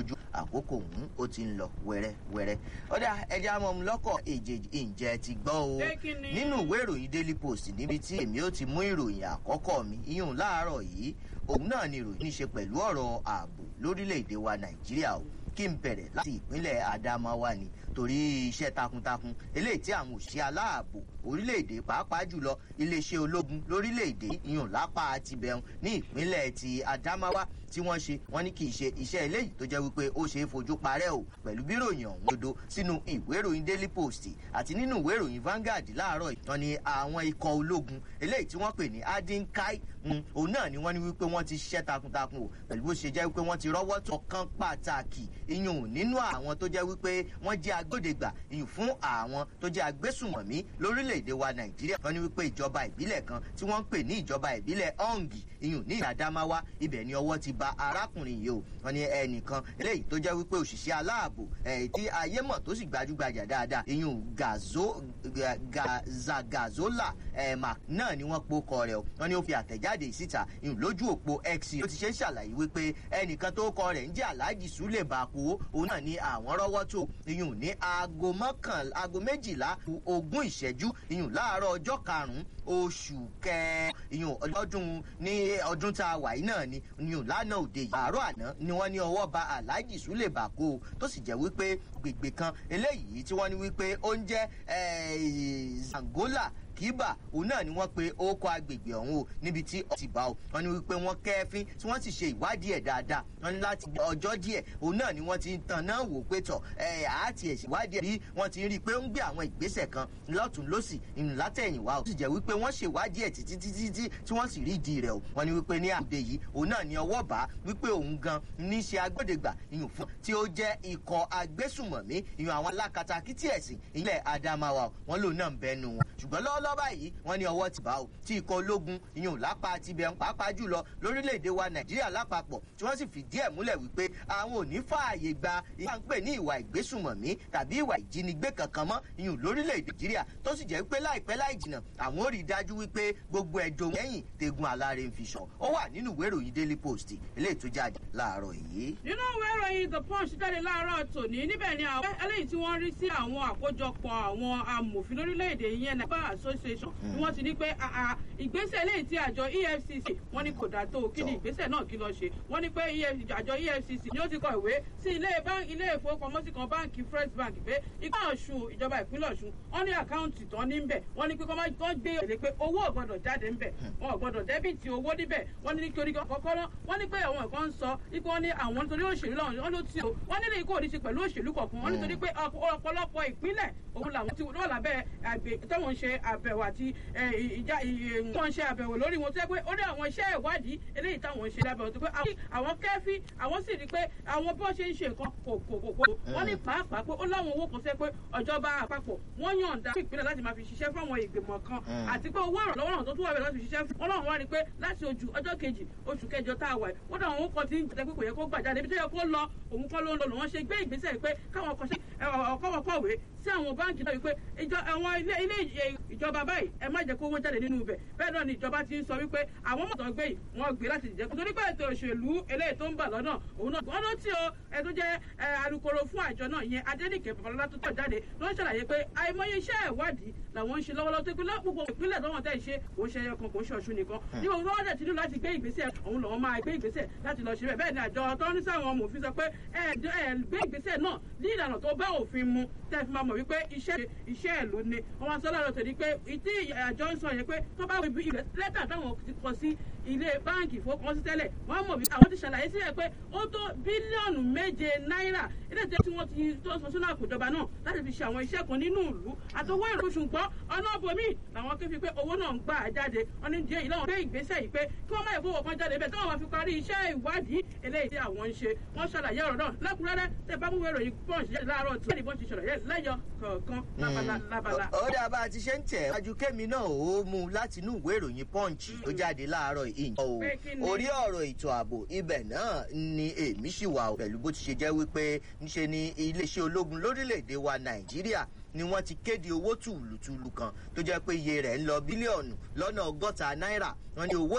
lójú àkókò ọ̀hún ó ti ń lọ wẹ́rẹ́wẹ́rẹ́ ọ̀dà ẹja mọ̀ lọ́kọ̀ èjèèjì ìjẹ́ ti gbọ́ o nínú ìwé ìròyìn daily post níbi tí èmi ó ti mú ìròyìn àkọ́kọ́ mi iyùn láàárọ̀ yìí òun náà ni ìròyìn ní ṣe pẹ̀lú ọ̀rọ̀ ààbò lórílẹ̀‐èdè wa nàìjíríà o kí n bẹ̀rẹ̀ láti ìpínlẹ̀ adamawa ni torí iṣẹ́ takuntakun eléyìí tí àwọn òṣìṣẹ́ aláàbò orílẹ̀-èdè pàápàá jùlọ iléeṣẹ́ ológun lórílẹ̀-èdè ìyọ̀n lápá tibẹ̀hún ní ìpínlẹ̀ ti adamawa tí wọ́n ṣe wọ́n ní kì í ṣe iṣẹ́ eléyìí tó jẹ́ wípé ó ṣe é fojú parẹ́ o pẹ̀lú bí ròyìn ọ̀hún dodo sínú ìwé ìròyìn daily post àti nínú ìwé ìròyìn vanguard láàárọ̀ wọ́n ní àwọn ikọ̀ ológun eléyìí tí wọ́n pè ní adinkai òun náà ni wọ́n ní wípé wọ́n ti ṣiṣẹ́ takuntakun o pẹ̀lú bó ṣe jẹ́ wípé wọ́n ti rọ́wọ́ tó kan pàtàkì iyùn nínú àwọn tó jẹ́ wípé wọ́n jẹ́ agbódegbà iyùn fún àwọn tó jẹ́ agbésùmọ̀mí lórílẹ̀‐èdè wa nàìjíríà wọ́n ní wípé ìjọba ìbílẹ̀ kan tí wọ́n ń pè ní ìjọba ìbílẹ̀ ọ̀ǹgì iyùn ní ìdàdámáwá ibẹ̀ ni ọwọ́ ti ba arákùnrin yìí o wọ́n ní ẹnìkan eléyìí tó jẹ́ wípé òṣìṣẹ́ aláàbò tí ayé mọ̀ tó sì gbajúgbajà dáadáa iyùn zagazola náà ni wọ́n pokọ rẹ̀ o wọ́n ní ó fi àtẹ̀jáde síta iyùn lójú òpó x ó ti ṣe ń ṣàlàyé wípé ẹnìkan tó kọ rẹ̀ ń jẹ́ aláàjì súlẹ̀ bàkú òun náà ni àwọn rọ́wọ́ tó iyùn ní aago mọ́kànlá aago méjìlá ogún ìṣẹ́jú iyùn láàárọ̀ ọjọ́ karùn-ún oṣù kẹ iyùn ọdún ní ọdún tá a wà yìí náà ni iyùn lánàá òde yìí àárọ̀ àná ni wọ́n ní ọwọ́ ba aláàjì súlẹ̀ bàkó tó sì jẹ́ wípé gbègbè kan eléyìí tí wọ́n ní wípé ó ń jẹ́ zangola kíbà òun náà ni wọ́n pe ókọ agbègbè ọ̀hún o níbi tí ó ti bá o wọ́n ní wípé wọ́n kẹ́fín tí wọ́n sì ṣe ìwádìí ẹ̀ dáadáa wọ́n ní láti ọjọ́ díẹ̀ òun náà ni wọ́n ti ń tan náà wò pé tọ̀ ẹ̀ àti ẹ̀ ṣèwádìí ẹ̀ bí wọ́n ti ń rí i pé ó ń gbé àwọn ìgbésẹ̀ kan lọ́tún lọ́sì ìrìn látẹ̀yìnwá o sì jẹ́ wípé wọ́n ṣèwádìí ẹ̀ títí títí tí tí wọ́n sì rí ìdí rẹ̀ o wọ́n ní wípé ní àgbè yìí òun náà ni ọwọ́ bá wípé òun gan ní ṣe agbódegbà ìyún fún tí ó jẹ́ ikọ̀ agbésùmọ̀mí ìyún àwọn alákatakítí ẹ̀sìn ilẹ̀ adamawa wọn lòun náà ń bẹnu wọn ṣùgbọ́n lọ́wọ́lọ́wọ́ báyìí wọ́n ní ọwọ́ ti bá o tí ikọ̀ ológun ìyún lápá tibẹ̀ ń pàápàá jùlọ lórílẹ̀‐èdè wa nàìjíríà lápapọ̀ tí wọ́n sì fìdí ẹ̀ múlẹ̀ wípé àwọn ò ní fààyè gba ìyá ń pè ní ìwà ìgbésùmọ̀mí tàbí ìwà ìjínigbé kankan mọ́ ìyún lórílẹ̀‐èdè nàìjíríà tó sì jẹ́ wípé láìpẹ́ láì jìnà àwọn ò rí i dájú wípé gbogbo ẹ̀dùn lẹ́yìn tegun aláre ń fi sọ ó wà nínú ìwé ìròyìn daily post eléyìí tó jáde láàárọ̀ yìí. nínú ìwé ìròyìn the punch jáde láàárọ̀ tòní níbẹ̀ ni àwọn eléyìí tí wọ́n rí sí àwọn àkójọpọ̀ àwọn amòfin lórílẹ̀‐èdè yẹn nàbà association ni wọ́n ti ní pé ìgbésẹ̀ eléyìí tí àjọ efcc wọ́n ní kò dá tó kí ni ìgbésẹ̀ náà kí lọ ṣe wọ́n ní pé àjọ efcc ni ó ti kọ ìwé sí ilé ìfowópamọ́sí kan báǹkì first bank pé ìpá ọ̀ṣun ìjọba ìpínlẹ̀ ọ̀ṣun wọ́n ní àkáǹtì tán ní bẹ̀ wọ́n ní pé kọ́ gbé èlé pé owó ò gbọ́dọ̀ jáde ńbẹ̀ wọn ò gbọ́dọ̀ dẹ́bìtì owó níbẹ̀ wọ́n ní nítorí kọ́kọ́ náà wọ́n ní pé àwọn ẹ̀kọ́ ń sọ ipò wọn ní àwọn nítorí òṣèlú lọ́wọ́ wọn ló ti o wọ́n nílé ikú òdìṣe pẹ̀lú òṣèlú kọ̀ọ̀kan wọ́n nítorí pé ọ̀pọ̀lọpọ̀ ìpínlẹ̀ òun làwọn ti wọ́n lábẹ́ àgbè tọ́wọ́n ṣe àbẹ̀wò àti ìjà wọ́n ṣe àbẹ̀wò lórí wọn tó yẹ pé ó ní àwọn iṣẹ́ ìwádìí eléyìí táwọn ṣe lábẹ́ òtún pé àwọn kẹ́fí àwọn sì rí pé àwọn bí wọ́n ṣe ń ṣe nǹkan kò kò kò kò wọ́n ní pàápàá pé ó láwọn owó kan sẹ́ pé ọ̀jọba àpapọ̀ wọ́n yọ̀ǹda fún ìpínlẹ̀ láti máa fi ṣiṣẹ́ fún àwọn ìgbìmọ̀ kan àti pé owó ìrànlọ́wọ́ náà tó tún wà bẹ̀ láti ṣiṣẹ́ fún wọn náà wá rí pé láti ojú ọjọ́ kejì oṣù kẹjọ tá a wà wọ́n dà wọn kọ́ ti ń jẹ́ pé kò yẹ kó gbà jáde ibi tó yẹ kó lọ òun kọ́ ló ń lọ lòun ṣe gbé ìgbésẹ̀ pé káwọn kọ́ṣẹ́ ọkọ̀wọ́ kọ̀wé sí àwọn báǹkì náà wípé àwọn ilé ìjọba báyìí ẹ má jẹ́ kó owó jáde nínú ibẹ̀ bẹ́ẹ̀ náà ni ìjọba ti ń sọ wípé àwọn mọ̀tọ́ gbé yìí wọ́n gbé láti jẹ́ nítorí pé ètò òṣèlú eléyìí tó ń bà lọ́nà òun náà wọ́n ló tí o ẹ tó jẹ́ alukoro fún àjọ náà yẹn adẹ́nìkẹ́ babalọ́lá tó tọ̀ jáde ló ń ṣàlàyé pé àìmọye iṣẹ́ ìwádìí làwọn ń ṣe lọ́wọ́lọ́wọ́ tó pé gbogbo ìpínlẹ̀ tó wọ́n tẹ̀ ṣe kò ń ṣe ẹyọ kan kò ń ṣe ọ̀ṣun nìkan ní gbogbo wọn dẹ̀ ti ní láti gbé ìgbésẹ̀ òun lọ́wọ́ máa gbé ìgbésẹ̀ láti lọ ṣe bẹ́ẹ̀ bẹ́ẹ̀ ni àjọ tó ní sáwọn ọmọòfin sọ pé ẹ ẹ gbé ìgbésẹ̀ náà ní ìlànà tó bá òfin mu tẹ́ fi máa mọ̀ wípé iṣẹ́ iṣẹ́ ìlú ni wọ́n máa sọ láàárọ̀ tẹ̀lé pé ìdí àjọ ń sọ yẹn pé tó bá wí bí lẹ́tà táwọn ti kọ sí ilé báǹkì ìfowópamọ́sí tẹ́lẹ̀ wọ́n mọ̀ wípé àwọn ti ṣàlàyé sílẹ̀ pé ó tó bílíọ̀nù méje náírà ilé ìtẹ́ tí wọ́n ti tó sọ sínú àkójọba náà láti fi ṣe àwọn iṣẹ́ kan nínú ìlú àtọwọ́ ìlú ṣùgbọ́n ọ̀nà ọ̀bọ̀mí làwọn ké fi pé owó náà ń gbà jáde wọ́n ní díẹ̀ yìí láwọn gbé ìgbésẹ̀ yìí pé kí wọ́n má ìfowó kan jáde bẹ́ẹ̀ táwọn máa fi parí iṣẹ́ ìwádìí eléyìí tí àwọn ń ṣe wọ́n ṣàlàyé ọ̀rọ̀ náà lẹ́kùnrẹ́rẹ́ tẹ́ bá mú ìròyìn pọ́ǹsì jáde láàárọ̀ tí wọ́n ti ṣàlàyé lẹ́yọ kọ̀ọ̀kan lábala lábala. ó dà bá a ti ṣe ń tẹ̀ wájú kémi náà ó mú láti inú ìwé ìròyìn pọ́ǹsì tó jáde láàárọ̀ ìyìn o orí ọ̀rọ̀ ètò ààbò ibẹ̀ náà ni èmi ṣì wà pẹ̀lú bó ti ṣe jẹ́ wípé níṣe ni iléeṣẹ́ ológun lórílẹ̀‐èdè wa nàìjíríà ni wọ́n ti kéde owó tùlùtùlù kan tó jẹ́ pé iye rẹ̀ ń lọ bílíọ̀nù lọ́nà ọgọ́ta náírà wọ́n ní owó